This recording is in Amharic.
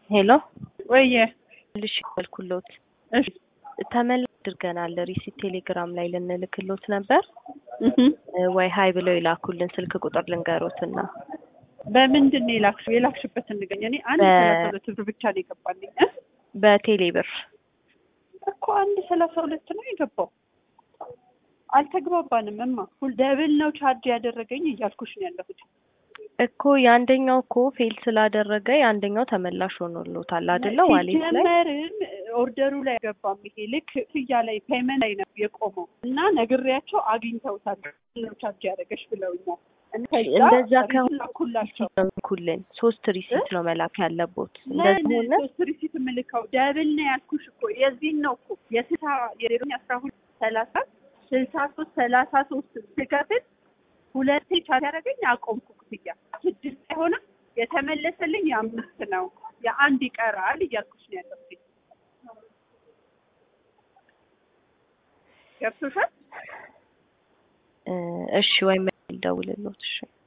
ሄሎ ወየ ልሽ ያልኩሎት እሺ ተመላ አድርገናል። ሪሲት ቴሌግራም ላይ ልንልክሎት ነበር እህ ወይ ሀይ ብለው የላኩልን ስልክ ቁጥር ልንገሮትና በምንድን ነው የላክሽው? የላክሽበትን ንገኝ። እኔ አንድ በ- ሰላሳ ሁለት ብር ብቻ ነው የገባልኝ እ? በቴሌ ብር እኮ አንድ ሰላሳ ሁለት ነው የገባው። አልተግባባንም እማ ሁል ደብል ነው ቻርጅ ያደረገኝ እያልኩሽ ነው ያለሁት። እኮ የአንደኛው እኮ ፌል ስላደረገ የአንደኛው ተመላሽ ሆኖሎታል አይደለ? ዋሌት ላይ ሲጀመርም ኦርደሩ ላይ ገባም ይሄ ልክ ክፍያ ላይ ፔመንት ላይ ነው የቆመው እና ነግሬያቸው አግኝተውታል ነው ቻርጅ ያደረገሽ ብለውኛል። እና ከዛ እንደዛ ከሆነ ላኩላቸው ኩልን ሶስት ሪሲት ነው መላክ ያለቦት። እንደዚህ ለምን ሆነ ሶስት ሪሲት የምልከው ደብል ነው ያልኩሽ እኮ የዚህን ነው እኮ የስልሳ የሌሎኝ አስራ ሁለት ሰላሳ ስልሳ ሶስት ሰላሳ ሶስት ስከፍል ሁለቴ ቻት ያደረገኝ አቆምኩ ክፍያ ስድስት አይሆንም የተመለሰልኝ የአምስት ነው የአንድ ይቀራል እያልኩሽ ነው ያለሁት ገብቶሻል እ፣ እሺ ወይም ደውልሎት እሺ